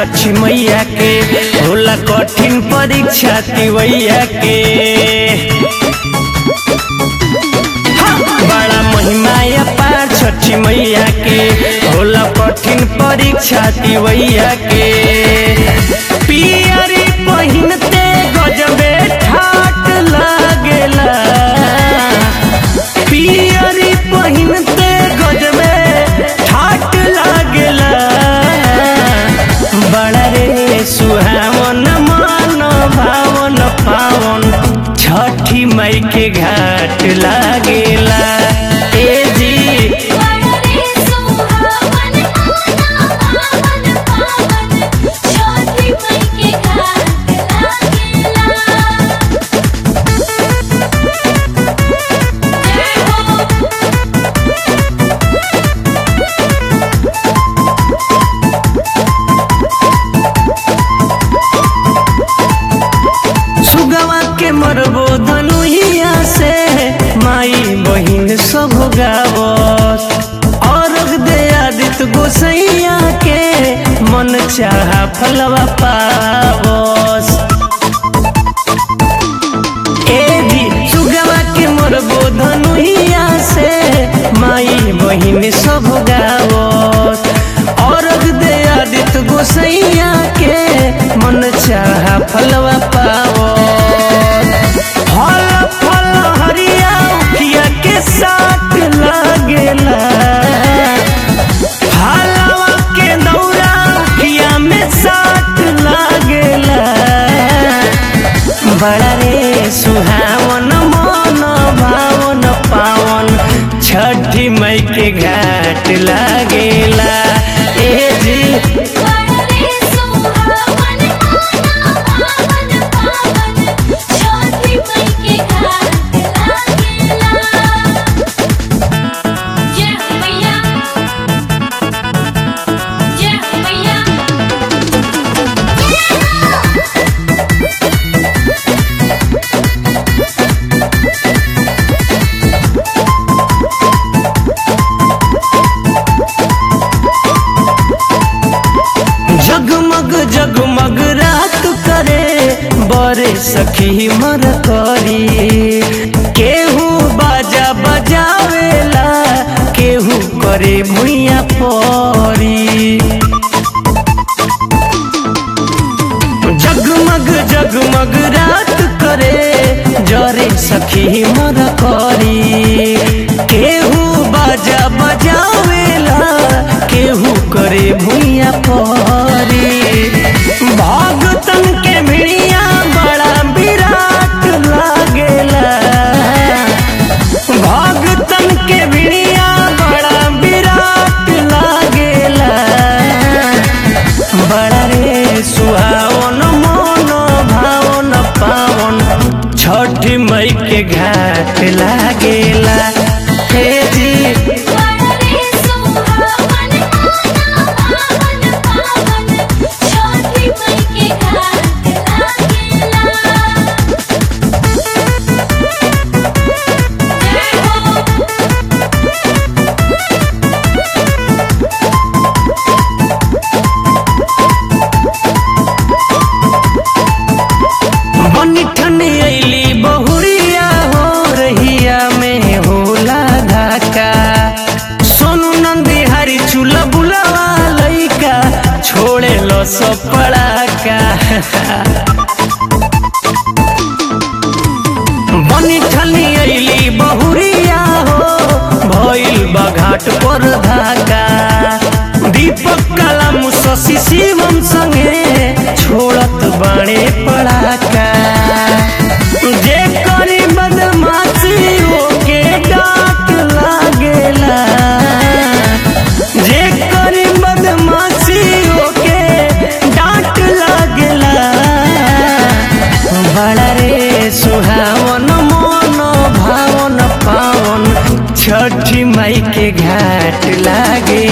छठी मैया के होला कठिन परीक्षा तिवैया के बड़ा महिमा अपार छठी मैया के होला कठिन परीक्षा तिवैया के पियरी पहिनते गजबे ठाट लागेला पियरी पहिनते गजबे ठाट लागेला बड़ा रे सुहावन मन भावन पावन छठी मई के घाट लागेला ए जी रे सुहावन आना पावन पावन छठी मई के घाट लागेला जय हो सुगवा के मरबो धनुहिया से माई बहिन सब गावत और दे आदित गोसैया के मन चाहा फलवा पावस ए भी सुगवा के मरबो धनुहिया से माई बहिन सब गावत और दे आदित गोसैया के मन चाहा फलवा पावत फल फल हरिया उखिया के साथ लागेला फलवा के दौरा उखिया में साथ लागेला बड़ा रे सुहावन मन भावन पावन छठी मई के घाट लागेला ए जी रे सुहावन आना पावन पावन छठी मई के घाट लागेला जय हो मैया जय हो मैया जगमग जगमग रात करे बरे सखी मर करी केहू बाजा बजावेला केहू करे भुइया परी जगमग जगमग रात करे जरे सखी मर करी केहू बाजा बजावेला केहू करे भुइया परी भगतन के भिड़िया बड़ा विराट लागेला भगतन के भिड़िया बड़ा विराट लागेला बड़ा रे सुहावन मन भावन पावन छठी मई के घाट लागेला हे जी रे सुहावन आना पावन पावन छठी मई के घाट लागेला जय हो बनी ठनी अली बहुरिया हो रहिया में होला धाका सोनू नंदी हरी चूल्हा बुलावा लइका छोड़े लो सब पड़ाका बनी ठनी अली बहुरिया हो भइल बघाट पर धाका दीपक कलम शशि शिवम संगे छोड़त बाणे पड़ाका जे करी बदमाशी ओके डांट लागेला जे करी बदमाशी ओके डांट लागेला बड़ा रे सुहावन मन भावन पावन छठी माई के घाट लागे